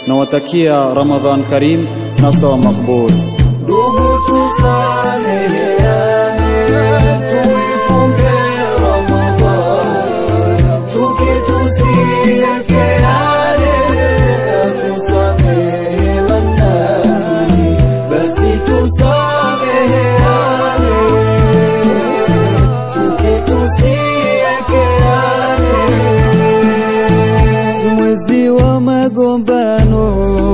nawatakia Ramadhan Karim na sawa makbul. Ndugu tusameheane, tuifunge Ramadhani, tukitusiyekeane, tusamehe manani, basi tusameheane, tukitusiyekeane. Si mwezi wa magombano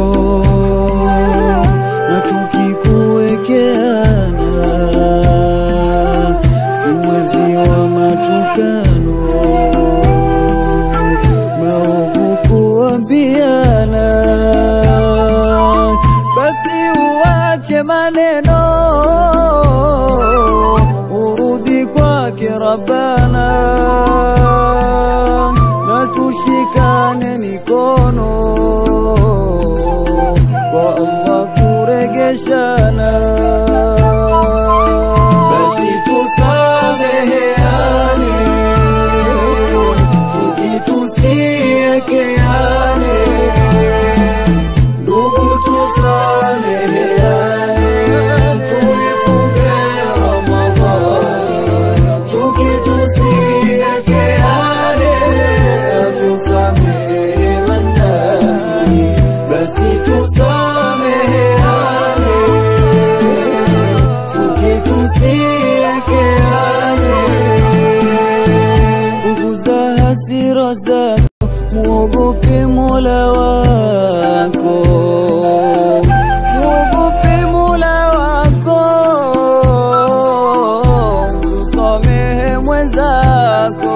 na tukikuwekeana, si mwezi wa matukano, maovu kuambiana, basi uache maneno, urudi kwake Rabbana na tushikane mikono kwa Allah kuregeshana, basi tusameheane, tukitusiyekeane, ndugu tusameheane, tuifunge Ramadhani, tukitusiyekeane, tusamehe manani, basi tusameheane, tukitusiyekeane. Punguza hasira zako, muogope Mola wako, muogope Mola wako, msamehe mwenzako,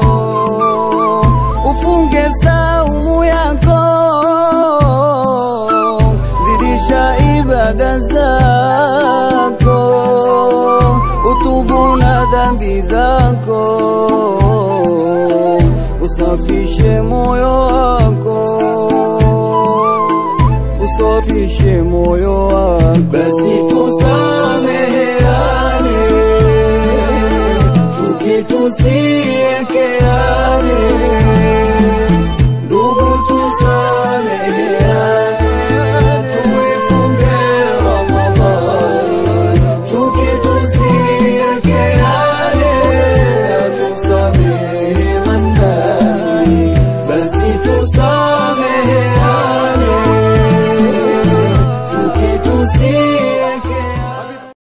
ufunge saumu yako, zidisha ibada zako, utubu na dhambi zako, usafishe moyo wako, usafishe moyo wako, basi tusameheane, tukitusiyekeane, ndugu tusameheane